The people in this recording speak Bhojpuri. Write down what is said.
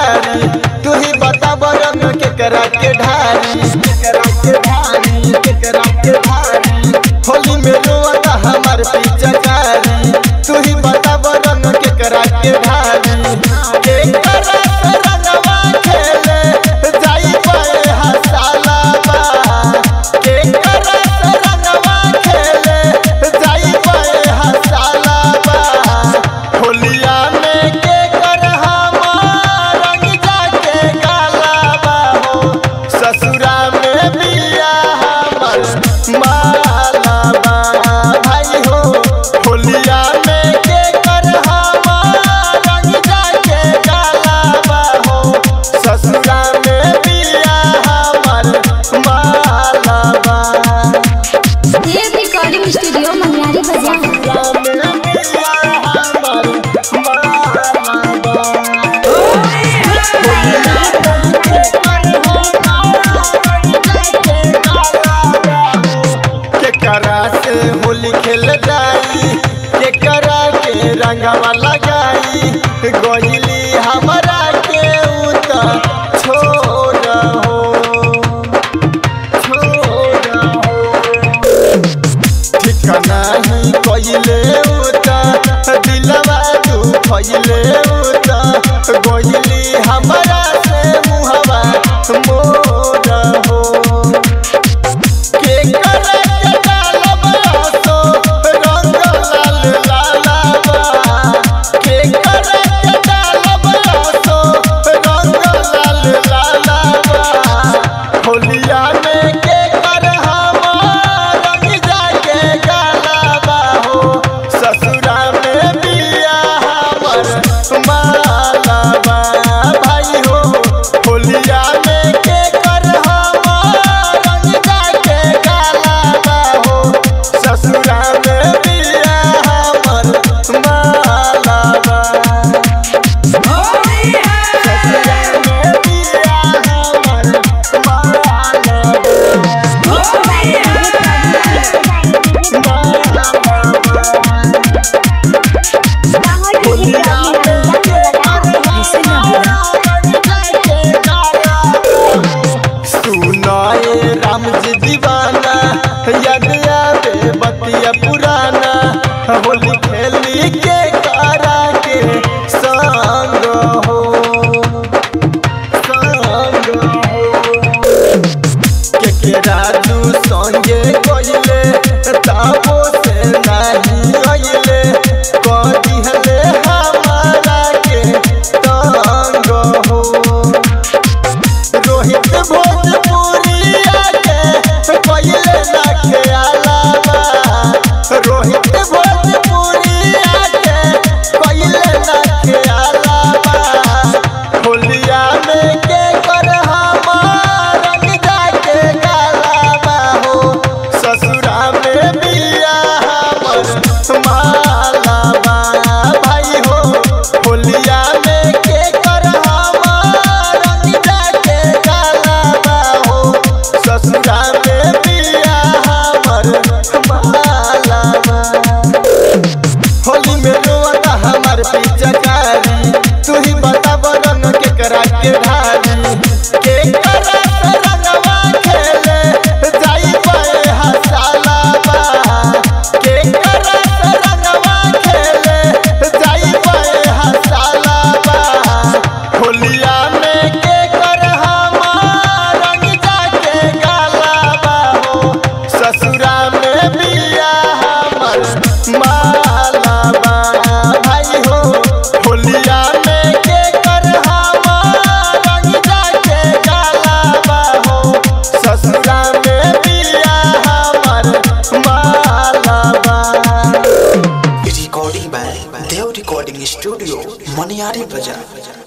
पिचकारी तू ही बताब रंग केकरा के ढारी केकरा के ढारी केकरा के ढारी होली में रोता हमार पिचकारी तू ही बताब रंग केकरा के ढारी केकरा से रंगवा खेले जाई पाए हसाला बा केकरा से रंगवा खेले जाई पाए हसाला बा होलिया में के कर हमार रंग जाके गाला बा हो ससुरा में बिया हमर माला बा भाई हो होलिया में के कर हमार रंग जाके गाला बा हो ससुरा में बिया हमर माला बा देव रिकॉर्डिंग स्टूडियो मनियारी बाजार केकरा से होली खेल जाई केकरा के रंगवा लगाई गोइली हमरा के उत छोड़ हो छोड़ हो ठिकाना ही कइले उता दिलवा तू फइले उता गोइली हमरा से मुहवा मोर हो के करे के डालब आसो रंग लाल लालाबा के करे के डालब आसो रंग लाल लालाबा होलिया में के कर हमार रंग जाके गालाबा हो ससुरा में बिया हमर मालाबा भाई हो होलिया में के कर हमार रंग जाके गालाबा हो ससुरा में बिया हमर मालाबा ससुरा में बिया हमर सुनाए राम जी दीवाना याद आवे बतिया पुराना होली खेली के कारा के संग हो संग हो के के राजू संगे कोइले ताबो से नहीं आइले कदी हले हमारा के तंग हो रोहित भोजपुरी आके पहिले ना खेलावा रोहित भोजपुरी आके पहिले ना खेलावा होलिया में के कर हमार रंग जाके गालावा हो ससुरा में बिया हमर मालावा भाई हो होलिया में के कर हमार रंग जाके गालावा हो ससुरा में बिया हमर मालावा होली में रोता हमार पिचकारी तू ही बताब रंग के करा के ढारी के करा से रंगवा खेले जाई पाए हसाला बा के करा से रंगवा खेले जाई पाए हसाला बा होलिया में के कर हमार रंग जाके गाला बा हो ससुरा में बिया हमर मालाबा भाई हो होलिया में के कर हमार रंग जाके गालाबा हो ससुरा में बिया हमर मालाबा recording by Dev Recording Studio, Maniari Bazaar.